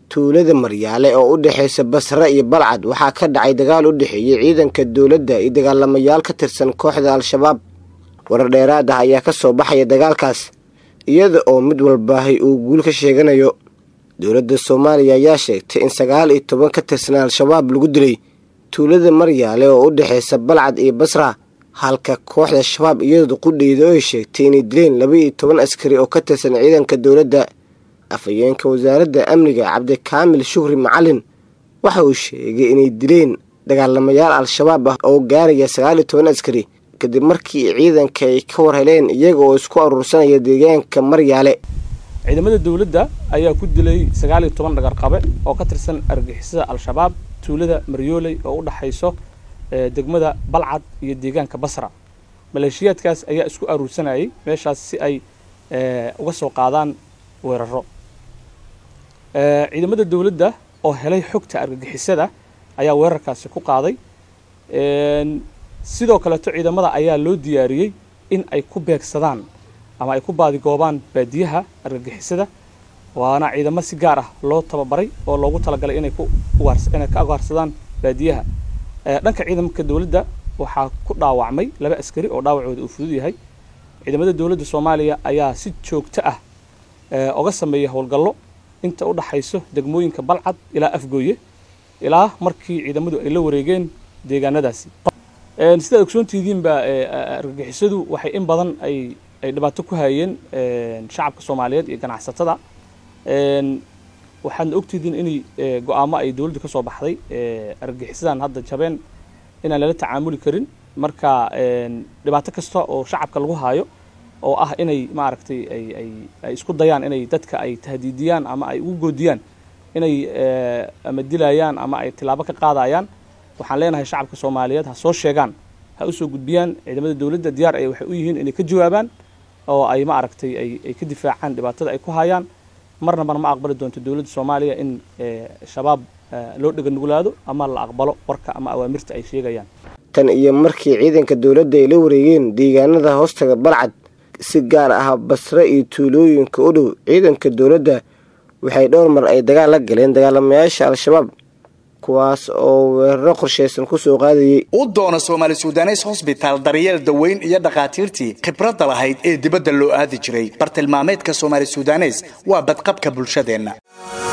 tuulada maryaale oo u dhexaysa basre iyo balcad waxaa ka dhacay dagaal u dhexeeyey ciidanka dowladda iyo dagaalamayaal ka tirsan kooxda al-shabaab warar dheeraad ah ayaa ka soo baxaya dagaalkaas iyada oo mid walbaahay uu guul ka sheeganayo dowladda soomaaliya ayaa sheegtay in sagaal iyo toban ka tirsan al-shabaab lagu dilay tuulada maryaale oo u dhexaysa balcad iyo basra halka kooxda shabaab iyadu qudheyda oo ay sheegtay inay dileen laba iyo toban askari oo ka tirsan ciidanka dowladda afhayeenka wasaaradda amniga cabdikaamil shukri macalin waxa uu sheegay inay dileen dagaalamayaal al-shabaab ah oo gaaraya sagaal iyo toban askari kadib markii ciidanka ay ka war heleen iyaga oo isku aruursanaya deegaanka maryaale ciidamada dowladda ayaa ku dilay sagaal iyo toban dhagarqabe oo ka tirsan argixisada al-shabaab tuulada maryooley oo u dhaxayso degmada balcad iyo deegaanka basra maleeshiyaadkaas ayaa isku aruursanayay meeshaas si ay uga soo qaadaan weeraro ciidamada dowladda oo helay xogta argagixisada ayaa weerarkaasi ku qaaday sidoo kaleeto ciidamada ayaa loo diyaariyey in ay ku beegsadaan ama ay ku baadigoobaan baadiyaha argagixisada waana ciidamo si gaar ah loo tababaray oo loogu talagalay inay ku inay ka ugaarsadaan baadiyaha dhanka ciidamka dowladda waxaa ku dhaawacmay laba askari oo dhaawacooda uu fudud yahay ciidamada dowladda soomaaliya ayaa si joogto ah oga sameeya howlgallo inta u dhaxayso degmooyinka balcad ilaa afgooye ilaa markii ciidamadu ay la wareegeen deegaanadaasi sidaad ogsoontihiinba argagixisadu waxay in badan ay ay dhibaato ku hayeen shacabka soomaaliyeed iyo ganacsatada waxaadna ogtihiin inay go-aamo ay dowladdu ka soo baxday argagixisadan hadda jabeen inaan lala tacaamuli karin marka dhibaato kasta oo shacabka lagu haayo oo ah inay maaragtay ay ay ay isku dayaan inay dadka ay tahdiidiyaan ama ay ugu goodiyaan inay ama dilayaan ama ay tilaabo ka qaadayaan waxaan leenahay shacabka soomaaliyeed ha soo sheegaan ha usoo gudbiyaan ciidamada dowladda diyaar ay waxay u yihiin inay ka jawaabaan oo ay maaragtay ay ay ka difaacaan dhibaatada ay ku hayaan marna mar ma aqbali doonto dowladda soomaaliya in shabaab loo dhega nuglaado ama la aqbalo warka ama awaamirta ay sheegayaan tan iyo markii ciidanka dowladda ay la wareegeen deegaanada hoostaga balcad si gaar ah basre iyo tuulooyinka u dhow ciidanka dowladda waxay dhowr mar ay dagaal la galeen dagaalamayaasha al-shabaab kuwaas oo weeraro qorshaysan ku soo qaadayay u doona soomaali sudanes hosbitaal daryeel daweyn iyo dhakhaatiirtii khibradda lahayd ee dibadda loo aadi jiray bartilmaameedka soomaali sudanes waa badqabka bulshadeenna